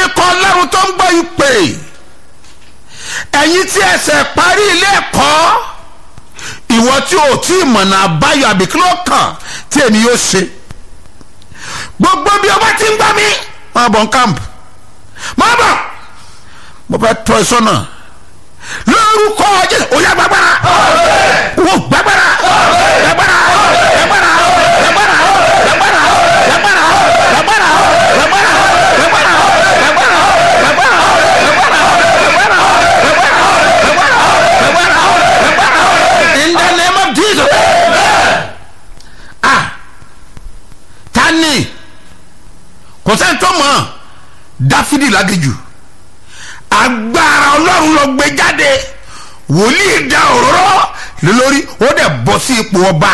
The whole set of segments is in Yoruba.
ikọ̀ ọlọ́run tó ń gbọ́ ìpè ẹ̀yin tí ẹsẹ̀ parí ilé ẹ̀kọ́ ìwọ tí o tí ì mọ̀nà àbáyọ àbí kí ló kàn tí èmi yóò ṣe gbogbo bí o bá ti ń gbá mi máa bọ̀ ń kámpù máa bọ̀ mo fẹ́ tọ́ ẹ sọ́nà lórúkọ jésù ó yá gbàgbára wò gbàgbára gbàgbára gbàgbára gbàgbára gbàgbára gbàgbára gbàgbára gbàgbára gbàgbára gbàgbára gbàgbára in the name of jesus ah tani kò sẹ́ni tó mọ̀ dáfídì lágéjù agbára ọlọ́run lọ gbé jáde wòlíì da òróró lé lórí ó dẹ̀ bọ́ sí ipò ọba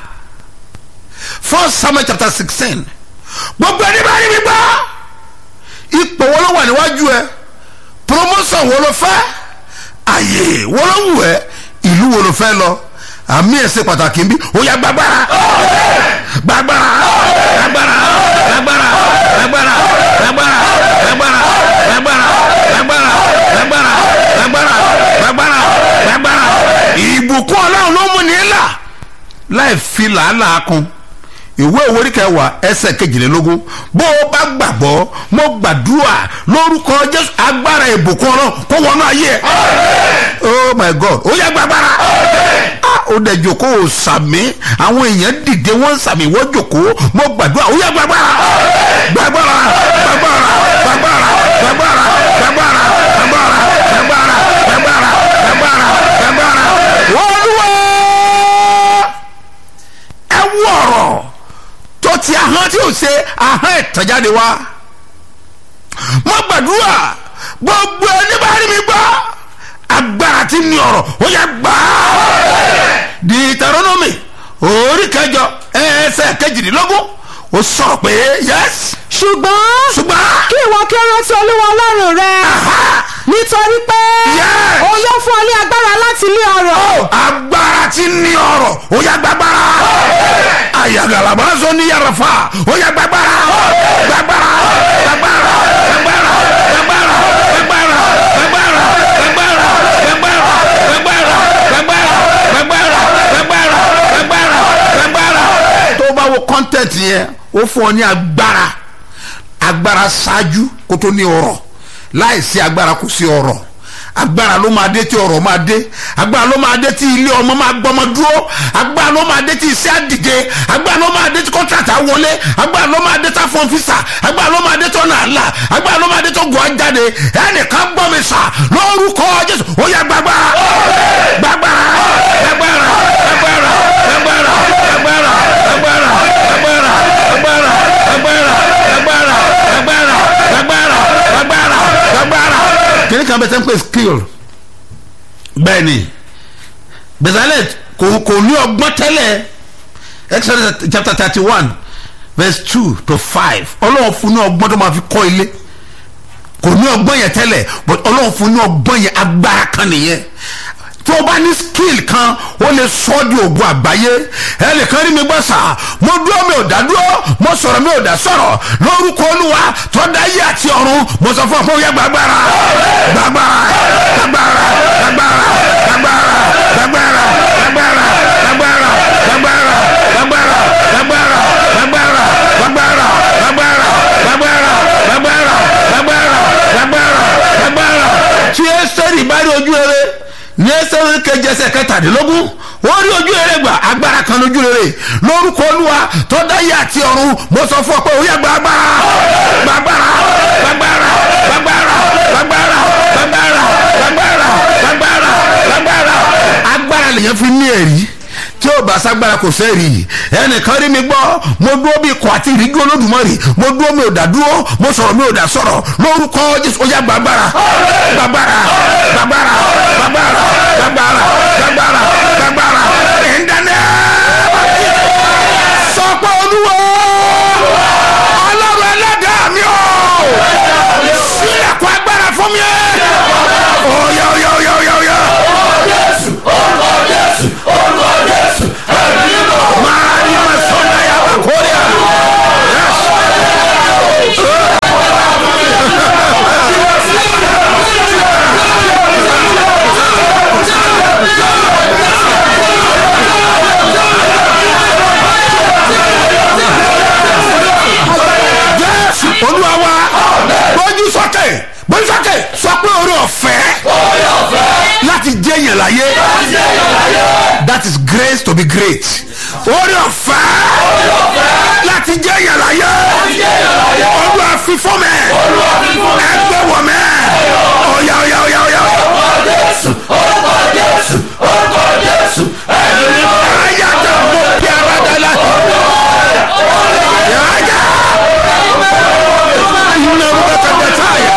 first samuel chapter sixteen gbogbo ẹni bá rí mi gbọ́ ipò wo ló wà níwájú ẹ promotion wo ló fẹ́ àyè wo ló wù ẹ ìlú wo ló fẹ́ lọ àmì ẹ̀sẹ̀ pàtàkì ń bí ó yá gbàgbára gbàgbára gbàgbára gbàgbára gbàgbára gbàgbára gbàgbára gbàgbára gbàgbára gbàgbára gbàgbára gbàgbára gbàgbára ìbùkún ọlọ́run ló mú ní là láì fi làálàá kún ìwé ìwérí kẹwàá ẹsẹ̀ kejìlélógún bó o bá gbàgbọ́ mo gbàdúrà lórúkọ jésù agbára ìbùkún ọlọ́run kó wọnú ayé ẹ̀ oh my god ó yá gbàgbára ó dẹ̀ jòkó o sàmì àwọn èèyàn dìde wọ́n sàmì wọ́n jòkó mo gbàdúrà ó yá gbàgbára gbàgbára gbàgbára gbàgbára gbàgbára gbàgbára gbàgbára gbàgbára gbàgbára gbàgbára gbàgbára olúwa ẹ wú ọ̀rọ̀ tó ti ahọ́n tí ò ṣe ahọ́n ìtàjáde wá mo gbàdúrà gbogbo ẹni bá rí mi gbọ́ agbára tí ní ọ̀rọ̀ ó yẹ gbà á Deuteronomy orí kẹjọ ẹsẹ̀ kejìdínlógún ó sọ̀rọ̀ pé yes ṣùgbọ́n ṣùgbọ́n kí ìwọ kí ó rántí olúwa ọlọ́run rẹ nítorí pé Yes. òun yóò fún ọ ní agbára láti lé ọrọ̀ agbára tí ní ọ̀rọ̀ ó yẹ gbàgbára ayagalaba sọ ní yàrá fa ó yẹ gbàgbára gbàgbára gbàgbára gbàgbára gbàgbára gbàgbára gbàgbára gbàgbára gbàgbára gbàgbára gbàgbára gbàgbára gbàgbára gbàgbára gbàgbára. tó o bá wo kọ́ńtẹ̀tì yẹn ó fún ọ ní agbára agbára ṣáájú kó tó ní ọrọ̀ láìsí agbára kò sí ọrọ̀ agbára ló máa dé tí ọrọ̀ máa dé agbára ló máa dé tí ilé ọmọ máa gbọmọ dúró agbára ló máa dé tí iṣẹ́ àdìde agbára ló máa dé tí kọ́ńtàtà wọlé agbára ló máa dé tí afọ́n fisa agbára ló máa dé tí ọ̀nà àlà agbára ló máa dé tí ogun ajáde ẹnìkan gbọ́ mi sà lórúkọ jésù ó yẹ gbàgbára gbàgbára gbàgbára gbàgbára gbàgbára gbàgbára gbàgbára gbàgbára gbàgbára gbàgbára gbàgbára gbàgbára gbàgbára gbàgbára gbàgbára. kìnìún kan bẹ tẹ́ ń pè skill bẹ́ẹ̀ ni Bezalel kò kò ní ọgbọ́n tẹ́lẹ̀ Exodus chapter thirty one verse two to five ọlọ́run fún ní ọgbọ́n tó máa fi kọ́ ilé kò ní ọgbọ́n yẹn tẹ́lẹ̀ but ọlọ́run fún ní ọgbọ́n yẹn agbára kan nìyẹn tó o bá ní skill kan ó lè sọ ọ́ di ògùn àgbáyé ẹnìkan rí mi gbọ́ sà mo dúró mi ò dá dúró mo sọ̀rọ̀ mi ò dá sọ̀rọ̀ lórúkọ olúwa tó dá yé àti ọ̀run mo sọ fún ọ pé ó yẹ gbàgbára gbàgbára gbàgbára gbàgbára gbàgbára gbàgbára gbàgbára gbàgbára gbàgbára gbàgbára gbàgbára gbàgbára gbàgbára gbàgbára gbàgbára gbàgbára gbàgbára gbàgbára gbàgbára tí ẹsẹ̀rì bá rí ojú rere ní ẹsẹ̀rì kejì ẹsẹ̀ kẹtàdínlógún wọ́n rí ojú rere gbà agbára kan lójú rere lórúkọ olúwa tó dáyé àti ọ̀run mo sọ fún ọ pé ó yá gba agbára gbàgbára gbàgbára gbàgbára gbàgbára gbàgbára gbàgbára gbàgbára gbàgbára agbára lèyàn fi ní ẹ̀rí tí ó bá sagbára kò sẹ́ẹ̀rì ẹnìkan rí mi gbọ́ mo dúró bí ikọ̀ àti ìríjú olódùmarè mo dúró mi ò dá dúró mo sọ̀rọ̀ mi ò dá sọ̀rọ̀ lórúkọ jésù ó yá gbàgbára gbàgbára gbàgbára gbàgbára gbàgbára gbàgbára gbàgbára ìdáná sọ pé olúwo ọlọ́run ẹlẹ́dàá mi ò sílẹ̀kùn agbára fún mi ó yá ó yá ó yá ó yá ó yá. Maria Masona ya Bakoria. Yes. olúwa wa gbójú sókè gbójú sókè sọ pé orí ọ̀fẹ́ láti jẹ́ yẹn láyé that is grace to be great orí ọ̀fẹ́ láti jẹ́ yẹn láyé olúwa fi fún mi ẹgbẹ́ wọ̀ mẹ́ ọ̀yà ọ̀yà ọ̀yà ọ̀yà. ayata mo piara dala yaya ina rubata betaya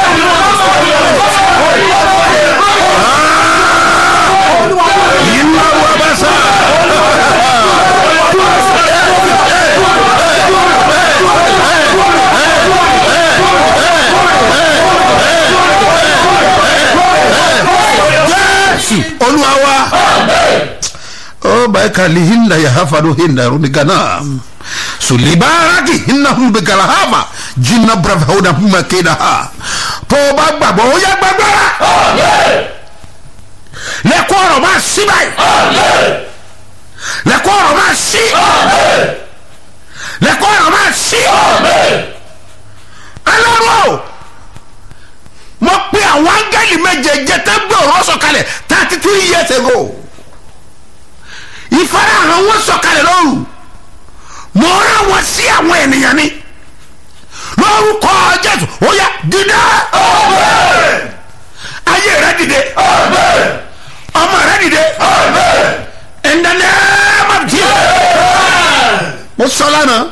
ina wabasa jésù olúwa wa o bai kali hinda ya hafadu hinda runi gana sulibaraki hinna humbe gala hava jinna brava hoda huma keda ha tó o bá gbàgbọ́ ó yẹ gbàgbọ́ra lẹ́kọ́ ọ̀rọ̀ máa sí báyìí lẹ́kọ́ ọ̀rọ̀ máa sí lẹ́kọ́ ọ̀rọ̀ máa sí alárò mo pe àwọn áńgẹ́lì méje jẹ́tẹ́ gbé ọ̀rọ̀ sọ̀kalẹ̀ thirty two years ago ìfarahàn wọn sọ̀kalẹ̀ lọ́rùn mo rán wọn sí àwọn ènìyàn ni lórúkọ jésù ó yá dìde ayé rẹ dìde ọmọ rẹ dìde in the name of Jesus mo sọ lánàá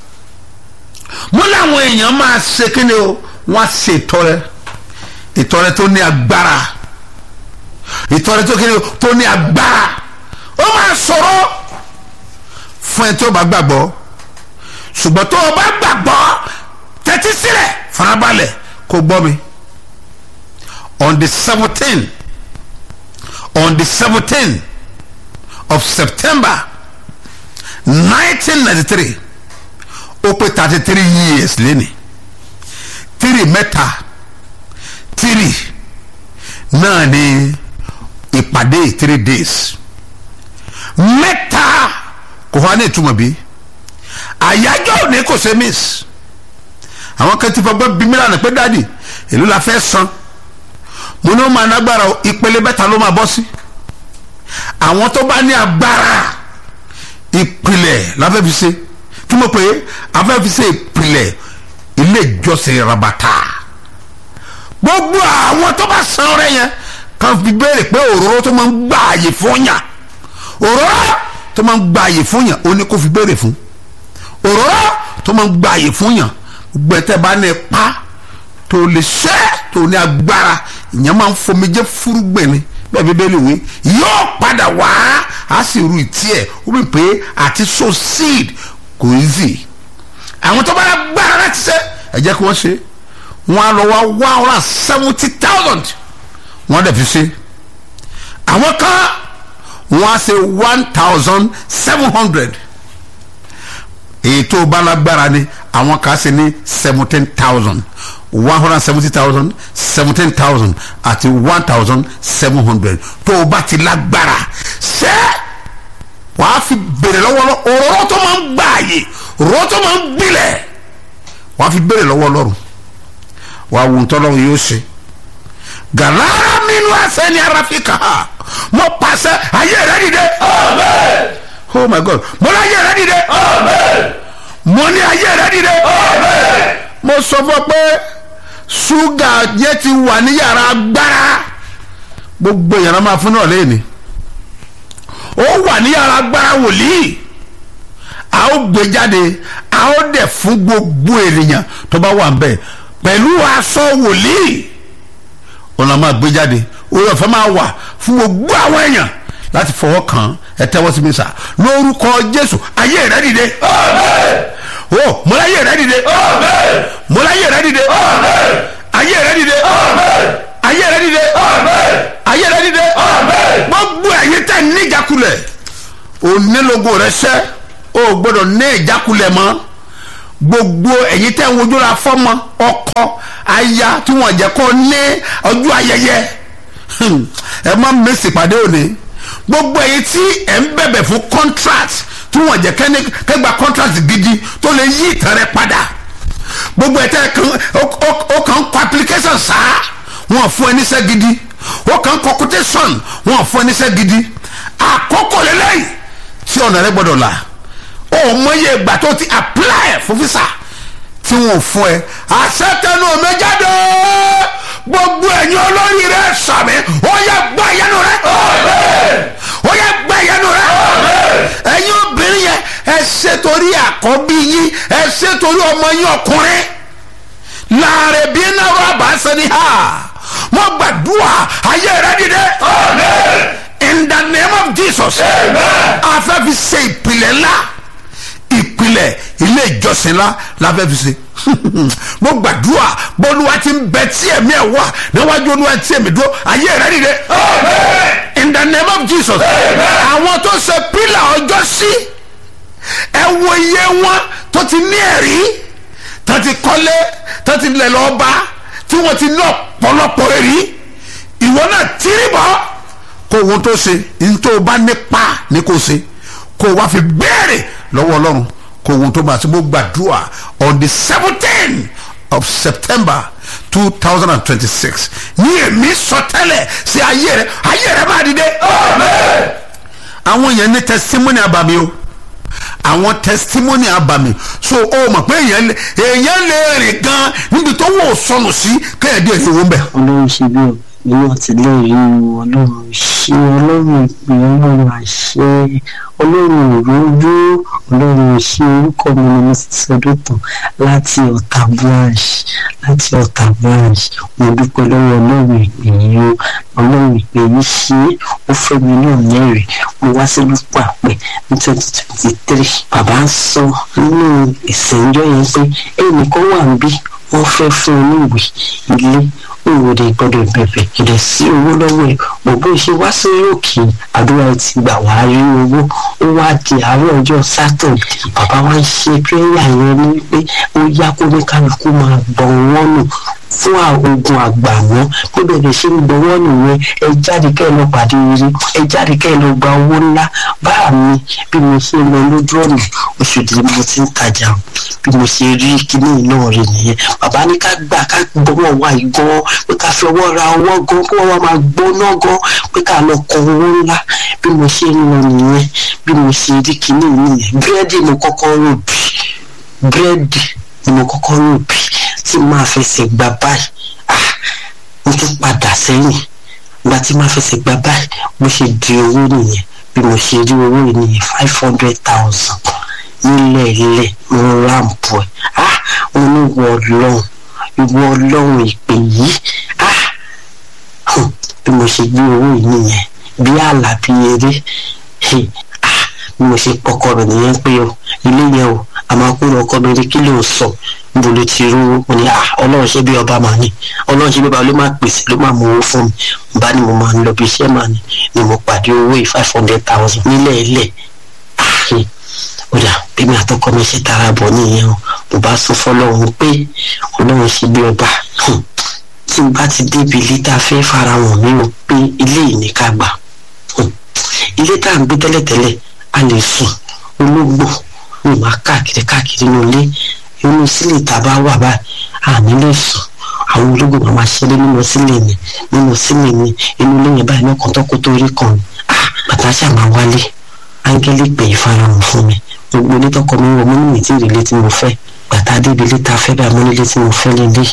mo láwọn èèyàn máa ṣe kíni o wọn á ṣe ìtọrẹ ìtọrẹ tó ní agbára ìtọrẹ tó kíni o tó ní agbára ó máa sọ̀rọ̀ fún ẹ tí ó bá gbàgbọ́ ṣùgbọ́n tó o bá gbàgbọ́ tẹ́tí sílẹ̀ farabalẹ̀ kó gbọ́ mi on the seventeen on the seventeen of september nineteen ninety three ó pé thirty three years lẹ́ni three mẹ́ta three náà ni ìpàdé three days mẹ́ta kò wá ní ìtumọ̀ bí àyájọ́ òní kò ṣe miss àwọn kan ti fọgbọ́n bí mílíọ̀nù pé dáàdì èló la fẹ́ san mo ní ó máa nágbára o ìpele mẹ́ta ló máa bọ́ sí àwọn tó bá ní agbára ìpìlẹ̀ la fẹ́ fi ṣe kí mo pè é a fẹ́ fi ṣe ìpìlẹ̀ ilé ìjọsìn rabata gbogbo àwọn tó bá san ọrẹ yẹn kan fi béèrè pé òróró tó máa ń gbà àyè fún yàn òróró tó máa ń gba àyè fún yàn ó ní kó fi béèrè fún òróró tó máa ń gba àyè fún yàn gbẹtẹ bá ní pa tó lè ṣe tó ní agbára ìyẹn máa ń fomijé fúrúgbìn ni bẹ́ẹ̀ bíbélì wí yóò padà wá á sì ru ìtí ẹ̀ ó bí pé àti so seed kò easy àwọn tó bá yà gbára láti ṣe ẹ jẹ́ kí wọ́n ṣe wọ́n á lọ wá one hundred and seventy thousand wọ́n dẹ̀ fi ṣe àwọn kan wọ́n á ṣe one thousand seven hundred èyí tó bá lágbára ni àwọn kan ṣe ní seventeen thousand one hundred and seventy thousand seventeen thousand àti one thousand seven hundred tó o bá ti lágbára ṣé wàá fi béèrè lọ́wọ́ lọ òróró tó máa ń gbà àyè òróró tó máa ń gbilẹ̀ wàá fi béèrè lọ́wọ́ lọ́rùn wàá wù tọ́lọ́run yóò ṣe gàlára nínú ẹsẹ̀ ní arafika mo pàṣẹ ayé rẹ dìde oh my god mo ní ayé rẹ dìde mo ní ayé rẹ dìde mo sọ fún ọ pé ṣúgà yẹn ti wà ní yàrá agbára gbogbo yàrá máa fún náà lẹ́yìn ó wà ní yàrá agbára wòlíì a ó gbé jáde a ó dẹ̀ fún gbogbo ènìyàn tó bá wà ń bẹ̀ pẹ̀lú aṣọ wòlíì ọ̀nà máa gbé jáde orí ọ̀fẹ́ máa wà fún gbogbo àwọn èèyàn láti fọwọ́ kàn ẹ tẹ́wọ́ sí mi sà lórúkọ jésù ayé rẹ dìde o mo láyé rẹ dìde mo láyé rẹ dìde ayé rẹ dìde ayé rẹ dìde ayé rẹ dìde gbogbo ẹ̀yin tẹ́ ní ìjákulẹ̀ onílógo rẹ sẹ́ o gbọ́dọ̀ ní ìjákulẹ̀ mọ́ gbogbo ẹ̀yin tẹ́ ń wojú ra fọ́mọ ọkọ aya tí wọ́n jẹ́ kó ní ọjọ́ ayẹyẹ ẹ má mèsì pàdé òní gbogbo ẹ̀yin tí ẹ̀ ń bẹ̀bẹ̀ fún contract tí wọ́n jẹ́ kẹ́gbà contract gidi tó lè yí ìtàn rẹ padà gbogbo ẹ̀ tẹ́ kan ó- ó- ó kàn ń kọ application sáá wọn fún ẹ níṣẹ́ gidi ó kàn ń kọ quotation wọn fún ẹ níṣẹ́ gidi àkókò lélẹ́yìn tí ọ̀nà rẹ gbọ́dọ̀ là ó mọyé ìgbà tó ti apply fún visa tí wọn ò fún ẹ àṣetẹnu mi jáde gbogbo ẹ̀yin olórí rẹ sàmì ó yẹ gbọ́ ìyanu rẹ ó yẹ gbọ́ ìyanu rẹ ẹ̀yin obìnrin yẹn ẹ ṣe torí àkọ́bí yín ẹ ṣe torí ọmọ yín ọkùnrin láàrin bí náà wà bá sẹni ha mo gbàdúrà ayé rẹ dìde in the name of jesus a fẹ́ fi ṣe ìpìlẹ̀ ńlá ìpìlẹ̀ ilé ìjọsìn ńlá la fẹ́ fi ṣe mo gbàdúrà bọ́lúwa ti ń bẹ tí ẹ̀mí ẹ̀ wà níwájú olúwa tí ẹ̀mí dúró ayé rẹ dìde in the name of jesus àwọn tó ṣe pílà ọjọ́ sí ẹ wo iye wọn tó ti ní ẹ̀rí tó ti kọ́lé tó ti lẹ̀ lọ́ọ́ bá tí wọ́n ti ní ọ̀pọ̀lọpọ̀ ẹ̀rí ìwọ náà tírí bọ́ kó ohun tó ṣe ní tó o bá nípa ní kó o ṣe kó o wá fi béèrè lọ́wọ́ ọlọ́run kó ohun tó bá ṣe mo gbàdúrà on the seventeen of september two thousand and twenty-six ní èmi sọtẹ́lẹ̀ sí ayé rẹ ayé rẹ máa dìde. àwọn èèyàn ní testimony abàmì o àwọn testimony abàmì so o mọ̀ pé èèyàn lè èèyàn lè rìn gan níbi tó wò ó sọnù sí kéèyàn díẹ̀ ní owó ń bẹ̀. ọlọ́run ṣe bí nínú àtìlẹ́yìn ọlọ́run ṣe ọlọ́run ìpè ọlọ́run àṣẹ ọlọ́run òrójú ọlọ́run ṣe orúkọ mi ni mo ti sọdún tán láti ọ̀tà branch láti ọ̀tà branch mo dúpẹ́ lọ́wọ́ ọlọ́run ìpè yìí o ọlọ́run ìpè yìí ṣe é ó fẹ́ mi náà mẹ́rin mo wá sí lúpọ̀ àpẹ ní twenty twenty three bàbá ń sọ nínú ìsẹ̀njọ́ yẹn pé ẹnìkan wà ń bí wọ́n fẹ́ fún oníwèé ilé òwòde gbọ́dọ̀ bẹ̀bẹ̀ ìdẹ̀ sí owó lọ́wọ́ ẹ̀ bòbó ṣe wá sí òkè àdúrà ti gbà wá rí owó ó wá di àárọ̀ ọjọ́ sátọ̀dé bàbá wa ń ṣe pírẹ́yà yẹn ní pé ó yá kó ní kálukú máa gbọ̀n wọ́n nù fún ogun àgbà wọn bó bẹ̀rẹ̀ ṣe ń gbọ́ wọ́n nìyẹn ẹ jáde kẹ́ ẹ lọ pàdé rí ẹ jáde kẹ́ ẹ lọ gba owó ńlá báà mi bí mo ṣe lọ lójú ọ̀nà oṣù tí mo ti ń tajà o bí mo ṣe rí kíní náà rí nìyẹn bàbá ní ká gbà ká gbọ́wọ́ wa yìí gan pé ká fi ọwọ́ ra ọwọ́ gan kí wọ́n wá máa gbóná gan pé ká lọ kọ owó ńlá bí mo ṣe ń lọ nìyẹn bí mo ṣe rí kíní nìyẹn búrẹ́dì mo kọ́kọ́ rò bí búrẹ́dì ni mo kọ́kọ́ rò bí tí máa fẹsẹ̀ gbà báyìí ah mo tún padà sẹ́yìn ìgbà tí máa fẹsẹ̀ gbà báyìí mo ṣe di owó nìyẹn bí mo ṣe rí owó yìí nìyẹn five hundred thousand nílẹ̀ ilẹ̀ mo ráǹpù ẹ̀ ah mo ní ìwọ ọlọ́run ìwọ ọlọ́run ìpè yìí ah hùn, bí mo ṣe gbé owó yìí nìyẹn bí àlà bí eré hey, ah bí mo ṣe pọkọ rẹ̀ nìyẹn pé o ilé yẹn o àmọ́ kúrò ọkọ mi rí kí ló ń sọ níbo ló ti rú mo ní ah ọlọ́run ṣe bí ọba màá ní ọlọ́run ṣe bí ọba ló máa pèsè ló máa mú owó fún mi mo bá ní mo máa ń lọ bí iṣẹ́ màá ní ni mo pàdé owó yìí five hundred thousand nílẹ̀ ilẹ̀ ah hey, ó dà bí mi àtọkọ mi ṣe tara bọ̀ nìyẹn o mo bá sọ fọlọ́run pé ọlọ́run ṣe bí ọba hmm, tí n bá ti débi ilé tá a fẹ́ fara hàn mí o pé ilé yìí ní ká gbà hmm, ilé tá à ń gbé tẹ́lẹ̀tẹ́lẹ̀ a lè sùn ológbò ní máa káàkiri káàkiri nínú ilé inú sílẹ̀ tá a bá wà báyìí àní lè sùn àwọn ológbò máa máa ṣeré nínú sílẹ̀ mi nínú sílẹ̀ mi inú ilé yẹn báyìí lọ́kàn tó kó tó rí kan ni ah bàtà ṣáà máa wálé áńgẹ́lì pè é farahàn fún mi gbogbo ilé tọkọ mi wọ mọ ní ìtì ìrìlẹ tí mo fẹ́ bàtà débi ilé tá a fẹ́ bá mọ nílé tí mo fẹ́ lélẹ̀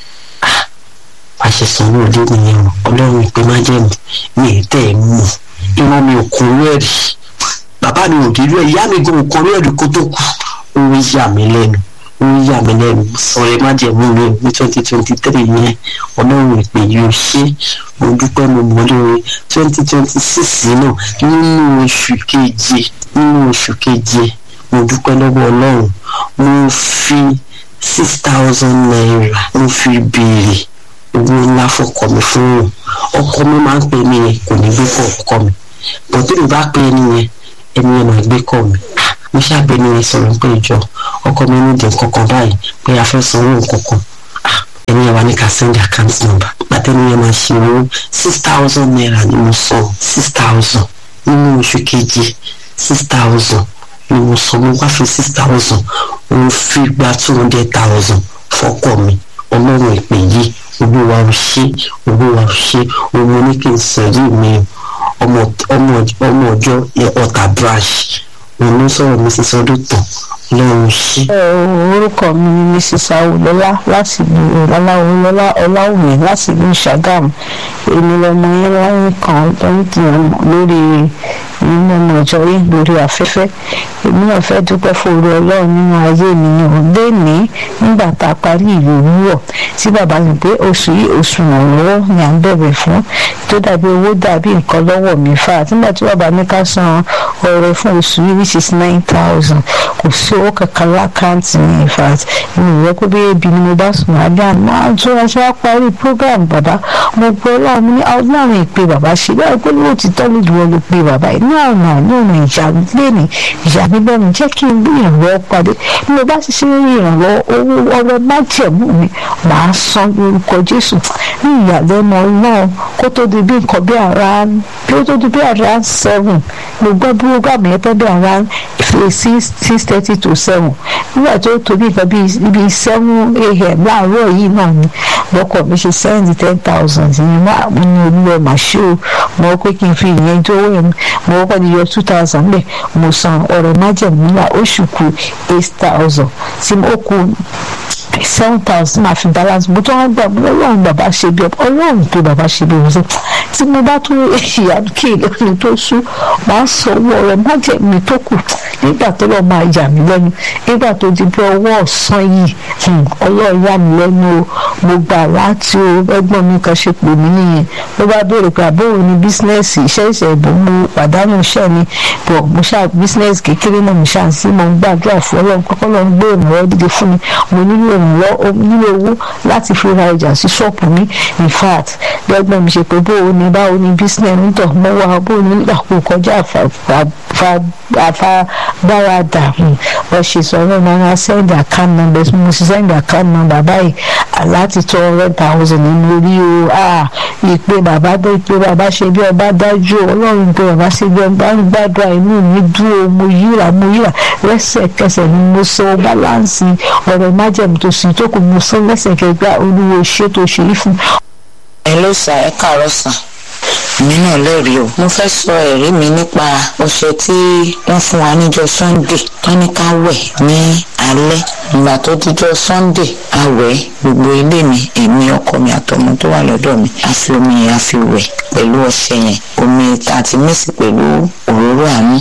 ah bá ṣe sanwó ilé nìyẹn o ọlọ́run ìpè má jẹ́ mi mi ì tẹ́ ẹ̀ mọ̀ ìwọ mi ò kún rẹ́ẹ̀rì bàbá mi ò délú ẹ̀ ìyá mi gan ò kún rẹ́ẹ̀rì kó tó kú ó ń yà mí lẹ́nu ó ń yà mí lẹ́nu sọ̀rọ̀ má jẹ́ mú mi ní twenty twenty three yẹn ọlọ́run ìpè yìí ò ṣe mo dúpẹ́ mo mọ̀ lórí twenty twenty six náà nínú oṣù keje nínú oṣù keje mo dúpẹ́ lọ́wọ́ ọlọ́run mo fi six thousand naira mo fi béèrè owó ńlá fọkọ mi fún un ọkọ mi máa ń pè mí yẹn kò ní gbé kọ ọkọ mi bọ́tò mi bá pè é nìyẹn ẹni yẹn máa gbé kọ mi mo ṣàbẹ̀ ni yẹn sọ̀rọ̀ pé ìjọ ọkọ mi ní ìdí kankan báyìí pé a fẹ́ sanwó nǹkan kan ẹni yẹn wà ní ká send account number pàtẹ́ni yẹn máa ṣe owó six thousand naira ni mo san six thousand nínú oṣù keje six thousand ni mo san mo wá fi six thousand mo fi gba two hundred thousand fọ́kọ mi ọlọ́run ìpè yìí olúwa ò ṣe olúwa ò ṣe òun ní kí n sẹ̀rí mi ọmọ ọmọ ọmọ ọjọ́ ọ̀tà brash òun ló sọ̀rọ̀ mi sísọ ọdún tán ọlọ́run ṣe. orúkọ mi ni mrs awolọlá láti ìlú ọláwolọlá ọláwùmí láti ìlú ṣàgámù èmi lọmọ yẹn láyé kan lọ́dún lórí nínú ọmọ ìjọ yìí lórí afẹ́fẹ́ èmi náà fẹ́ dúpẹ́ fòrò ọlọ́run nínú ayé mi ni ò lé ní nígbà tá a parí ìlú òwúrọ̀ tí bàbá mi pé oṣù yìí oṣù ìrànlọ́wọ́ ni à ń bẹ̀rẹ̀ fún tó dàbí owó dàbí nǹkan lọ́wọ́ mi fà nígbà tí bàbá mi ká san ọrẹ fún oṣù yìí which is nine thousand kò sí owó kankan lákàntì ní in fact mi ò yẹ kó bí ebi ni mo bá sùn àbí àná àjọ àṣẹ àparí program bàbá mo gbọ́ ọlọ́run ní ọlọ́run ìpè bàbá ṣe bẹ́ẹ̀ pé lóòtítọ́ lójú wọn ló pe bàbá yìí ní ọ̀nà ní ọ̀nà ìjà lẹ́nì ìjà mi bẹ́ẹ̀ ni jẹ́ kí n rí ìrànlọ́wọ́ pàdé bí mo bá ti ṣe rí ìrànlọ́wọ́ owó ọrẹ májẹ̀mú mi màá san lórúkọ jésù ní ìyàlẹ́nu ọlọ́run kó tó di bí nǹkan bí ara bí ó tó di bí ara seven mo gbọ́ program yẹn pẹ́ bí ara six six thirty to seven nígbà tó tó bí nǹkan bí seven a.m. láàárọ̀ yìí náà ni lọ́kọ̀ mi ṣe sẹ́ndì ten thousand yìí máa mo ní olúwa mà ṣe o mo pé kí n fi ìyẹn tó wẹ̀ mi mo kọ́kọ́ di yọ two thousand bẹ́ẹ̀ mo san ọ̀rọ̀ májẹ̀mú náà oṣù kù eight thousand tí mo kù seven thousand máa fi balance mo tó wá gbà mo lọ́wọ́n bàbá ṣe bí ọlọ́run tó bàbá ṣe bí ọ̀sẹ̀ tí mo bá tó ìyàwó kí ìlọrin tó sú máa sọ owó ọ̀rọ̀ májẹ̀mú tó kù nígbà tó lọ́ọ́ máa yà mí lẹ́nu nígbà tó di bí ọwọ́ ọ̀sán yìí ọlọ́run yà mí lẹ́nu o mo gbà láti o ẹgbọ́n mi kan ṣe pè mí nìyẹn ló bá béèrè pé àbóhùn ni bísínẹ́sì iṣẹ́ ìṣẹ̀ ìbò mo pàdánù iṣẹ́ mi bọ̀ mo ṣá bísínẹ́sì kékeré náà mo ṣá sí mo ń gbàdúrà fún ọlọ́run kọ́kọ́ lọ́n gbé ìrànlọ́wọ́ dídé fún mi mo nílò ìrànlọ́wọ́ nílò owó láti fi ra ọjà sí ṣọ́ọ̀pù mi in fact lẹ́gbọ́n mi ṣe pé bóò ni báwo ni bísínẹ́sì ń tọ̀ mọ́ wa bóò ni nígbà kó kọjá àfagbáradà wọ́n ṣe sọ ọlọ́run máa send account number mo sì send account number báyìí láti tó hundred thousand nínú orí o ìpè bàbá bó ìpè bàbá ṣe bí ọba dájú ọlọ́run pé bàbá ṣe bí ọba ń gbàdúrà inú mi dúró mo yíra mo yíra lẹ́sẹ̀kẹsẹ̀ ni mo sọ báláǹsì ọ̀rọ̀ májẹ̀mú tó sì tó kù mo sọ lẹ́sẹ̀kẹsẹ̀ gbà olúwo ṣé tó ṣe é fún. ẹ ló sà ẹ káàárọ̀ sà mi náà lẹ́rìí o mo fẹ́ sọ ẹ̀rí mi nípa ọṣẹ tí wọ́n fún wa níjọ́ sunday tọ́níkà wẹ̀ ní alẹ́ ìgbà tó díjọ́ sunday àwẹ̀ gbogbo ilé mi èmi ọkọ mi àtọmọ tó wà lọ́dọ̀ mi a fi omi yẹn a fi wẹ̀ pẹ̀lú ọṣẹ yẹn omi àti mísì pẹ̀lú òróró àánú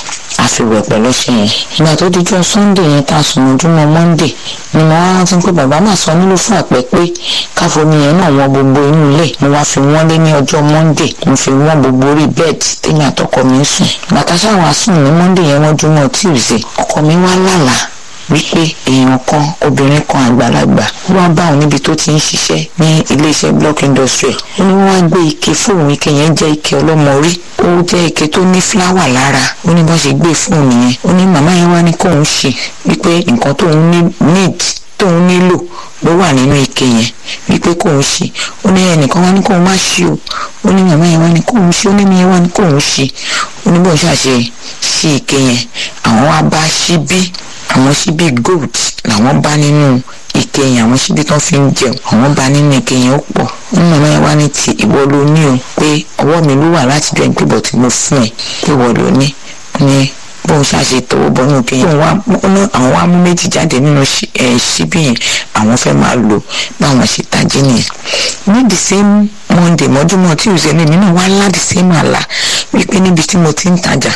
a fi wẹ̀ pẹ̀lú ọṣẹ yẹn ìgbà tó díjọ́ sunday yẹn tá a sùn ojúmọ́ monday ni mo wá rántí pé bàbá máa sọ nílò fún àpẹ pé káfomi yẹn náà wọ́n gbogbo inú ilé mo wá fi wọ́n lé ní ọjọ́ monday mo fi wọ́n gbogbo orí bẹ́ẹ̀dì tèmi àtọkọ mi ń sùn bàtà sáwọn asùn ní monday yẹn wọ́n júmọ́ tuesday ọkọ mi wá lálàá wípé èèyàn kan obìnrin kan àgbàlagbà wá bá òun níbi tó ti ń ṣiṣẹ́ ní iléeṣẹ́ block industry ó ní wọ́n á gbé ike fóun ike yẹn jẹ́ ike ọlọ́mọ orí ó jẹ́ ike tó ní fúláwà lára ó ní bá ṣe gbé fóun yẹn ó ní màmá yẹn wá ní kóun ṣe wípé nǹkan tóun need tóun nílò ló wà nínú ike yẹn wípé kóun ṣe ó ní ẹnìkan wá ní kóun má ṣe o ó ní màmá yẹn wá ní kóun ṣe ó ní mi yẹn wá ní kóun ṣe ó ní bóun ṣàṣe ṣí ike yẹn àwọn wá bá ṣíbí àwọn ṣíbí gold làwọn bá nínú ike yẹn àwọn ṣíbí tó fi ń jẹun àwọn bá nínú ike yẹn ó pọ̀ nínú màmá yẹn wá ní ti ìwọ ló ní o pé ọwọ́ mi ló wà láti jọ ìpébọ̀ tí mo fún ẹ pé ìwọ ló ní ní bóun ṣàṣe tọwọ́ bọ́ nínú ike yẹn àwọn wá mú méjì jáde nínú ṣíbí yẹn àwọn fẹ́ máa lò báwọn ṣe tají nìyẹn ní the same monday mọ́júmọ́ tí ìṣẹ́ mi náà wá lá the same àlá wípé níbi tí mo ti ń tajà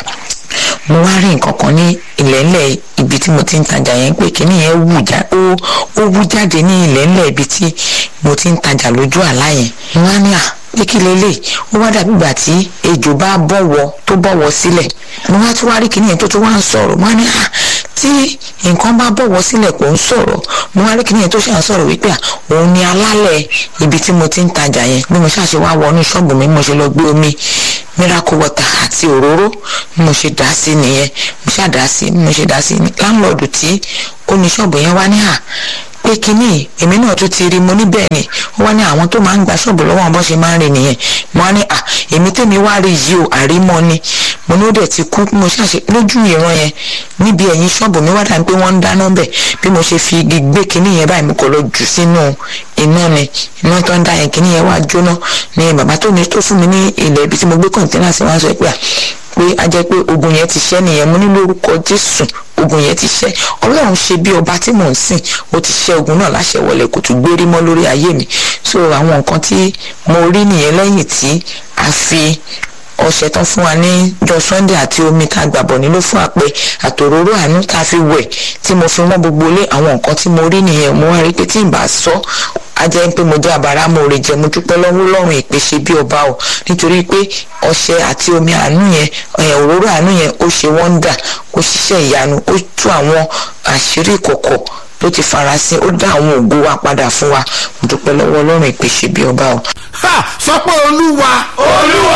mo wá rí nǹkan kan ní ilẹ̀ńlẹ̀ ibi tí mo ti ń tajà yẹn pé kíní yẹn wù já ó ó wú jáde ní ilẹ̀ńlẹ̀ ibi tí mo ti ń tajà lójú àlá yẹn mo wá ní à pé kí lélẹ̀ ó wá dàbí ìgbà tí ejò bá bọ̀wọ̀ tó bọ̀wọ̀ sílẹ̀ mo wá tún wá rí kíní yẹn tó tún wá ń sọ̀rọ̀ mo wá ní à tí nǹkan bá bọ̀wọ̀ sílẹ̀ kò ń sọ̀rọ̀ mo wá rí kíní yẹn tó ṣe à ń sọ̀rọ̀ wípé à òun ni alálẹ̀ ibi tí mo ti ń tajà yẹn bí mo ṣàṣe wá wọnú ṣọ́ọ̀bù mi mo ṣe lọ gbé omi miracle water àti òróró bí mo ṣe dá sí nìyẹn mo ṣáà dá sí bí mo ṣe dá sí láńlọ́ọ̀dù tí ó ní ṣọ́ọ̀bù yẹn wá ní à pé kínní èmi náà tún ti rí mo ní bẹ́ẹ̀ ni ó wá ní àwọn tó máa ń gba ṣọ́ọ̀bù lọ́wọ́ wọn bó ṣe máa ń rìn nìyẹn mo á ní à èmi tèmi wá rí yìí o àrímọ́ ni mo ní ó dẹ̀ ti kú mo ṣàṣe lójú ìran yẹn níbi ẹ̀yìn ṣọ́ọ̀bù mi wá dà pé wọ́n ń dáná bẹ̀ bí mo ṣe fi igi gbé kinní yẹn báyìí mo kò lọ jù sínú iná ni iná tó ń da yẹn kinní yẹn wá jóná ni bàbá tó ní tó fún mi ní ilẹ̀ ibi tí mo gbé kọ̀ǹtẹ́nà sí wá sọ pé à pé a jẹ́ pé ogun yẹn ti ṣẹ́ nìyẹn mo ní lórúkọ jésù ogun yẹn ti ṣẹ́ ọlọ́run ṣe bí ọba tí mò ń sìn ó ti ṣẹ́ ogun náà láṣẹ wọlé kò tún gbérí mọ́ lórí ayé mi so àwọn nǹkan tí mo rí nìyẹn lẹ́yìn tí a fi ọṣẹ tán fún wa ní jọ sunday àti omi tá a gbàbọ̀ nílò fún àpẹ àtòróró àánú tá a fi wẹ̀ tí mo fi wọ́n gbogbo lé àwọn nǹkan tí mo rí nìyẹn mo wá rí pé tí n bá sọ a jẹ́ pé mo jẹ́ àbára mo rè jẹ́ mo dúpẹ́ lọ́wọ́ lọ́rùn ìpèsè bí ọba o nítorí pé ọṣẹ àti omi àánú yẹn òróró àánú yẹn ó ṣe wọ́ndà ó ṣiṣẹ́ ìyanu ó tú àwọn àṣírí ìkọ̀kọ̀ tó ti farasin ó dá àwọn ògo wa padà fún wa mo dúpẹ́ lọ́wọ́ lọ́rùn ìpèsè bí ọba o. ha sọ pé olúwa olúwa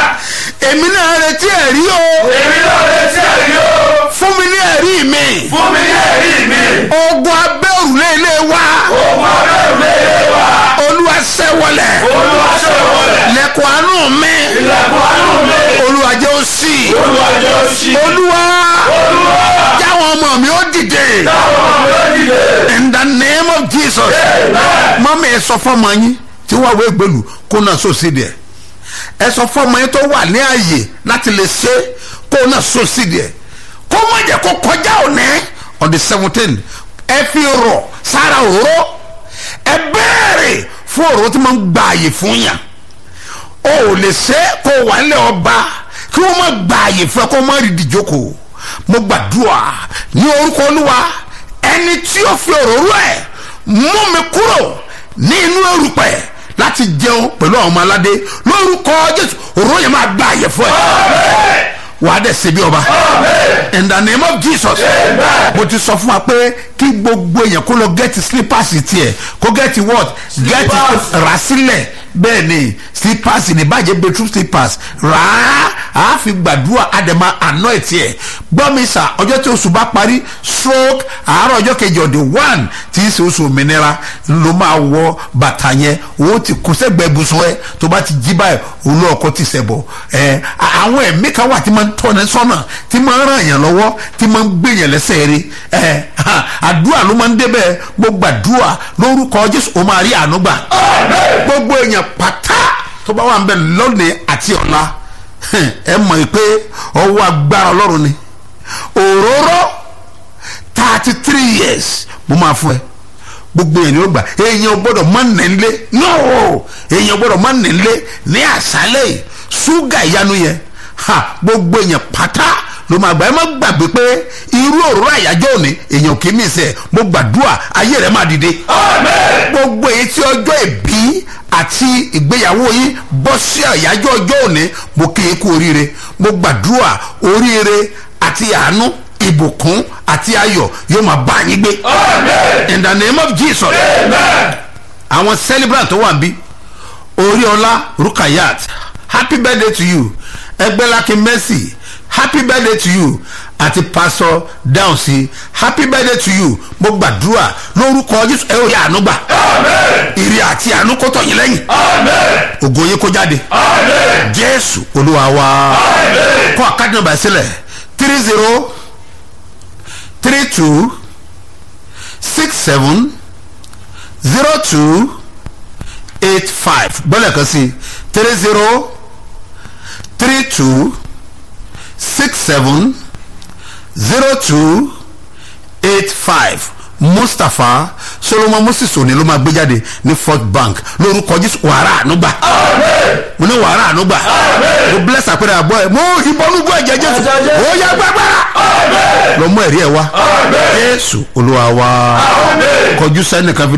èmi náà retí ẹ̀rí o èmi náà retí ẹ̀rí o fún mi ní ẹ̀rí mi fún mi ní ẹ̀rí mi ogun abẹ́ òrùlé ilé wa ogun abẹ́rù lé wa olúwa ṣẹ́wọlẹ̀ olúwa ṣe wọlé lẹ́kọ̀ọ́ àánú mi ilẹ̀kùn àánú mi olúwa jẹ́ ó ṣí olúwa jẹ́ òṣì olúwa olúwa jáwọn ọmọ mi ó dìde táwọn ọmọ rẹ̀ dìde in the name of jesus mọ́mí ẹ sọ fọ́mọ yín tí wọ́n wé gbèlú kó náà sòsì díẹ̀ ẹ sọ fọ́mọ yín tó wà ní ààyè láti lè ṣe kó náà sòsì díẹ̀ kó má jẹ́ kó kọjá òní on the seventeen ẹ fi rọ̀ sára òró ẹ bẹ́ẹ̀rẹ̀ fún òró tí wọ́n ń gba àyè fún yàn o ò lè ṣe kó wà nílẹ̀ ọba kí wọ́n má gba àyè fún ẹ kó má rí ìdíjókòó mo gbàdúrà ní orúkọ olúwa ẹni tí ó fi òróró ẹ mú mi kúrò ní inú erùpẹ̀ láti jẹun pẹ̀lú àwọn ọmọ aládé lórúkọ jésù òróró yẹn máa gba àyè fún ẹ wàá dẹ̀ ṣe bí ọba in the name of jesus mo ti sọ fún wa pé kí gbogbo èèyàn kó lọ gẹ́tì slippers tiẹ̀ kó gẹ́tì what gẹ́tì rà sílẹ̀ bẹ́ẹ̀ ni slippers ní bàjẹ́ bedroom slippers rà á á fi gbàdúrà àdèmà àná ẹ̀ tiẹ̀ gbọ́ mi sà ọjọ́ tí oṣù bá parí stroke àárọ̀ ọjọ́ kejì ọ̀dẹ̀ one tí í ṣe oṣù òmìnira ló máa wọ bàtà yẹn owó ti kó sẹ́gbẹ̀ẹ́ ibùsùn ẹ tó bá ti jí báyìí olú ọkọ ti sẹ̀bọ̀ ẹ àwọn ẹ̀mí kan wà tí máa ń tọ́ni sọ́nà tí máa ń ràn yàn lọ́wọ́ tí máa ń gbé yàn lẹ́sẹ̀ rí ẹ àdúrà ló máa ń débẹ̀ mo gbàdúrà lórúkọ jésù ó máa rí àánú gbà gbogbo èèyàn pátá tó bá wà ń bẹ lónìí àti ọ̀la ẹ mọ̀ pé ọwọ́ agbára ọlọ́run ni òróró thirty three years mo máa fún ẹ gbogbo èèyàn ló gbà èèyàn gbọ́dọ̀ má nílé no èèyàn gbọ́dọ̀ má nílé ní àṣálẹ̀ yìí ṣúgà ìyanu yẹn ha gbogbo èèyàn pátá ló máa gbà ẹ má gbàgbé pé irú òróró àyájọ́ òní èèyàn kì í mí sẹ́ mo gbàdúrà ayé rẹ̀ máa dìde gbogbo èyí tí ọjọ́ ìbí àti ìgbéyàwó yín bọ́ sí àyájọ́ ọjọ́ òní mo kí i kú oríire mo gbàdúrà oríire àti àánú ìbùkún àti ayọ̀ yóò máa bá yín gbé in the name of jesus àwọn celebrant tó wà ń bí oríọlá rukayat happy birthday to you ẹgbẹ́lákin mercy happy birthday to you àti pastor dáhùnsí happy birthday to you mo gbàdúrà lórúkọ jésù ẹ ò rí àánú gbà ìrì àti àánú kó tọ̀ yín lẹ́yìn ògo yín kó jáde jésù olúwa wa kọ́ àkáàdì nàbà sílẹ̀ three zero three two six seven zero two eight five gbọ́dọ̀ kan sí three zero three two six seven zero two eight five mustapha solomon moses òní ló máa gbé jáde ní fort bank lórúkọ jésù wàrà ànúgbà mo ní wàrà ànúgbà mo bless àpẹẹrẹ àbọ ẹ mo ìbọnúgbọ ẹ̀jẹ̀ jésù ó yá gbàgbára lọ mú ẹ̀rí ẹ wá jésù olúwa wa kọjú sẹ́nìkan fi.